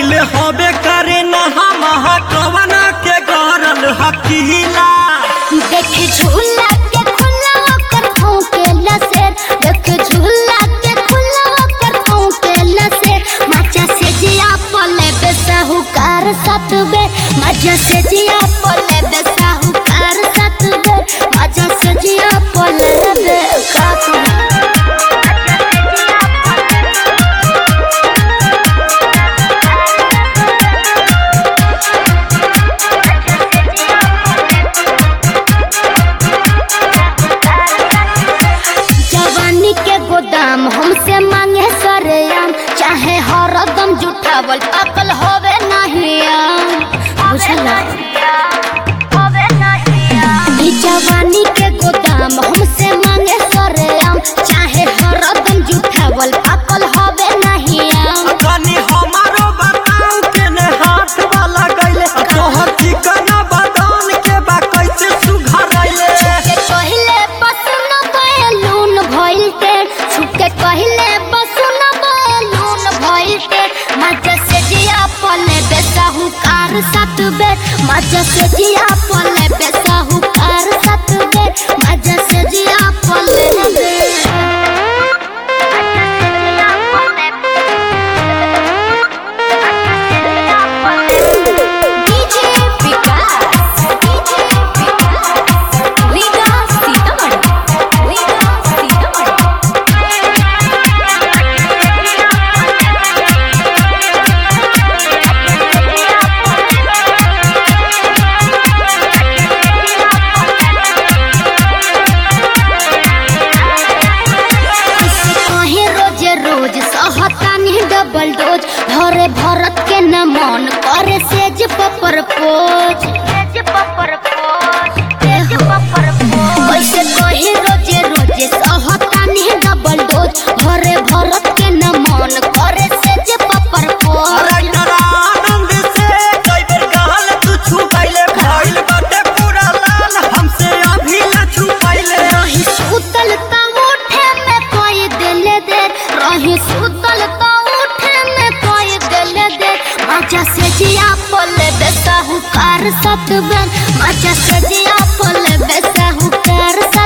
पहले हबे करे ना हम कवना के गरल हकीला देखे झूला के खुला होकर भौंकेला से देखे झूला के खुला होकर भौंकेला से मजा से जिया पले बेसाहुकार साथ बे मजा से जिया पले बेसाहुकार साथ बे मजा से जिया पले बे का जवानी के गोदाम हमसे मांगे सरेआम चाहे हरदम जुठावल अकल होवे नहीं आम बुझला ई जवानी के गोदाम हमसे मांगे सरेआम चाहे हरदम जुठावल अकल होवे नहीं आम कनी हमारो बताऊ के ने हाथ वाला गइले तोहर चिकना बदन के बा कैसे सुघरैले के कहले बसुन बैलून भइल के छुके कहले बसुन बैलून भइल के मजा से जिया पले बेसाहुकार साथ बे मजा से जिया पले बेसाहुकार साथ बे मजा से जिया पले बे डीजे विकास डीजे विकास विकास सीतामढ़ी विकास सीतामढ़ी कहीं रोजे रोज सहतानी डबल डोज भरे भरत के न मन करे सेज पपर पोज कैसे कहीं रोजे रोजे सहतानी डबल डोज भरे भरत के न मन करे सेज पपर पोज राइटर आनंद से कई बेर गाल तू छुपैले भइल बाटे पूरा लाल हमसे अभी न छुपैले रही सुतल त उठे में कोई दिल दे रही सुतल त उठे में कोई दिल दे मजा से जिया पले बेसाहुकार सत बन मजा से जिया पले बेसाहुकार